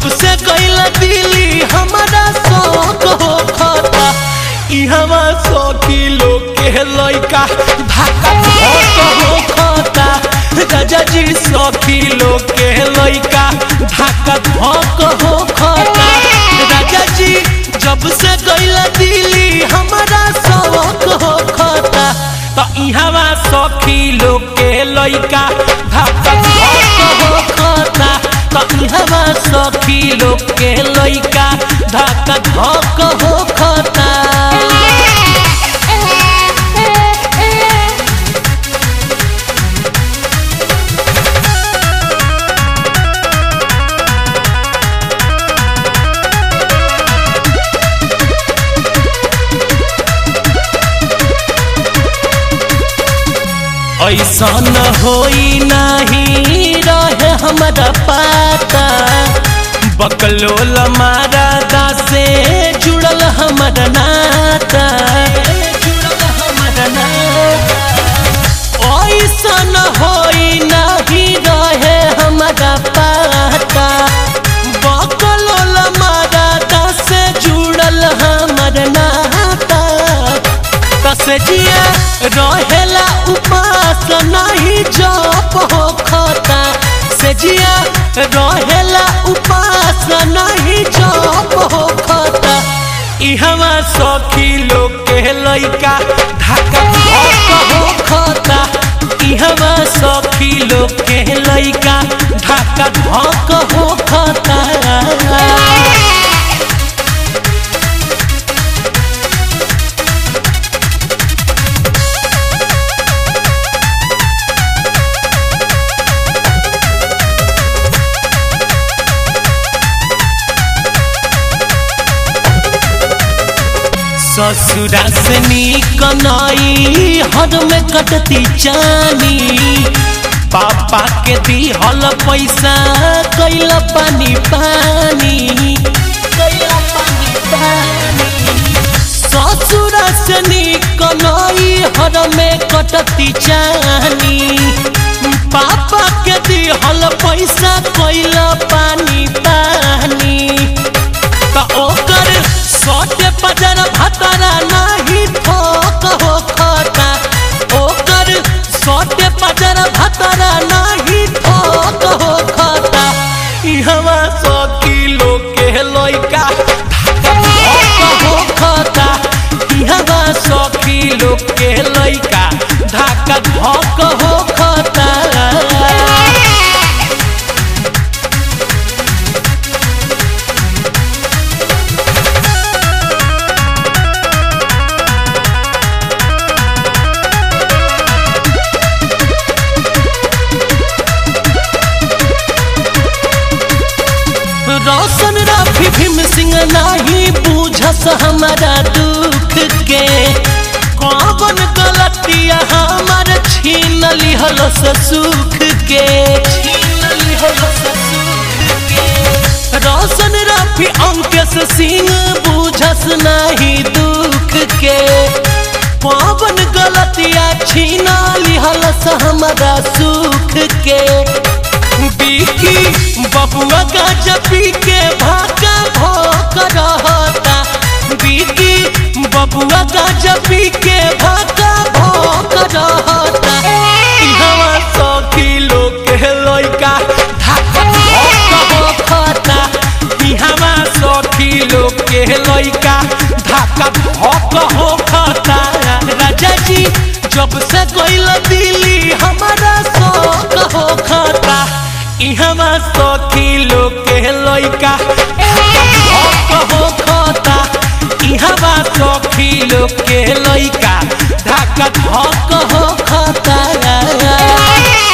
जब से गईला दिल्ली हमारा शौक हो खाता इहवा सौ किलो के लइका धाका धक हो खाता राजा जी सौ किलो के लइका धाका धक हो खाता राजा जी जब से गईला दिल्ली हमारा शौक हो खाता तो इहवा सौ किलो के लइका धाका धक हो खाता तो इहवा सौ किलो के लइका धाका धक हो खाता ऐसा न होई नहीं रहे हमारा पाता बकलोल मारा दासे जुड़ल हमारा नाता जुड़ल हमारा नाता ऐसा न होई नहीं रहे हमारा पाता बकलोल मारा दासे जुड़ल हमारा नाता तसजिया रहेला उपास नहीं जप हो खाता सजिया रहेला उपास नहीं जप हो खाता इहवा सौ किलो के लइका ढाका धक हो खाता इहवा सौ किलो के लइका ढाका धक हो खाता ससुरा से नीक नई हद में कटती जानी पापा के दिहल पैसा कैल पानी पानी कैल पानी पानी ससुरा से नीक नई हद में कटती जानी पापा के दिहल पैसा कैल पानी पानी त ओकर सटे पजर भतरा नहीं ठोक हो खाता ओकर सटे पजर भतरा नहीं ठोक हो खाता इहवा सौ किलो के लइका धक हो खाता इहवा सौ किलो के लइका ढाका धक हो खाता रोशन राफी भीम सिंह नाही बूझस हमारा दुख के कौन गलतिया हमार छीन लिहल सुख के छीन लिहल सुख के रोशन राफी अंकेश सिंह बूझस नाही दुख के कौन गलतिया छीन लिहल हमारा सुख के बिकी बबुआ गाजा पी के भाका भोक रहता बिकी बबुआ गाजा पी के भाका भोक रहता इहवा सौ किलो के लइका ढाका भोक होता इहवा सौ किलो के लइका ढाका भोक होता राजा जी जब से गइल दिल्ली हमारा शौक हो खाता इहवा सौ किलो के लइका धक हो खाता इहवा सौ किलो के लइका ढाका धक हो खाता